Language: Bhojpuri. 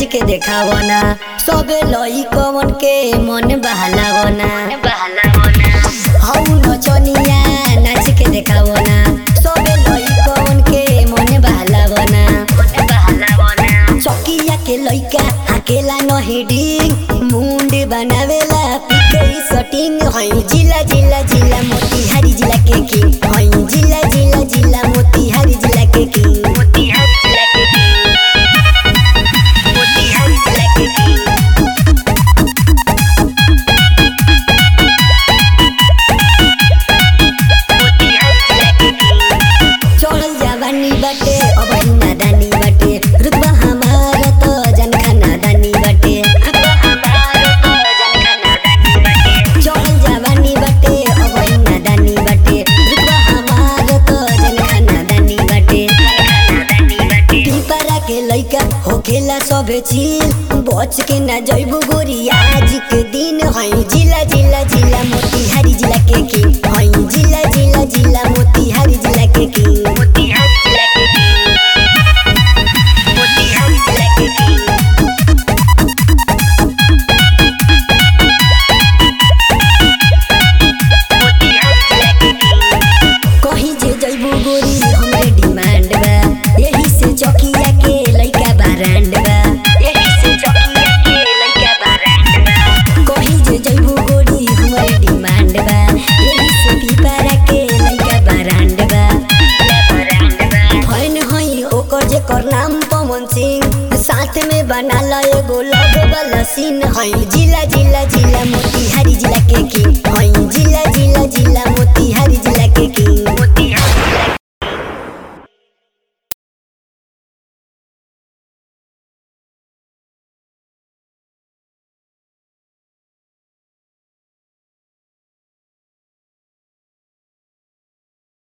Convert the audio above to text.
नाच के देखावना सबे लई कवन के मन बहलावना हौ नचनिया नाच के देखावना सबे लई कवन के मन बहलावना चकिया के लइका हाकेला न हेडिंग मुंड बनावेला पिके सटिंग हई जिला जिला जिला मोतिहारी जिला के किंग हई जिला जिला जिला मोतिहारी जिला के किंग मोतिहारी जिला के किंग मोतिहारी जिला के किंग चढ़ल जवानी बाटे अब नादानी बाटे रुतबा हमार त जनखा नादानी बाटे चढ़ल जवानी बाटे अब नादानी बाटे रुतबा हमार त जनखा नादानी बाटे पिपरा के लइका होखेला सबे चिल बच के ना जइबो गोरी आज के दिन हई जिला जिला जिला मोतिहारी जिला के किंग हई जिला जिला जिला मोतिहारी जिला के किंग मोतिहारी जिला के किंग मोतिहारी जिला के किंग कहीं जे जइबू गोरी हमरे डिमांड बा यही से चकिया के लइका बारांड बा यही से चकिया के लइका बारांड बा कहीं जे जइबू गोरी हमरे डिमांड बा यही से पिपरा के लइका बारांड बा फैन हई ओकर जे कर नाम पवन सिंह साथ में बना ल एगो लव वाला सीन हई जिला जिला जिला मोतिहारी जिला के किंग हई जिला जिला जिला मोतिहारी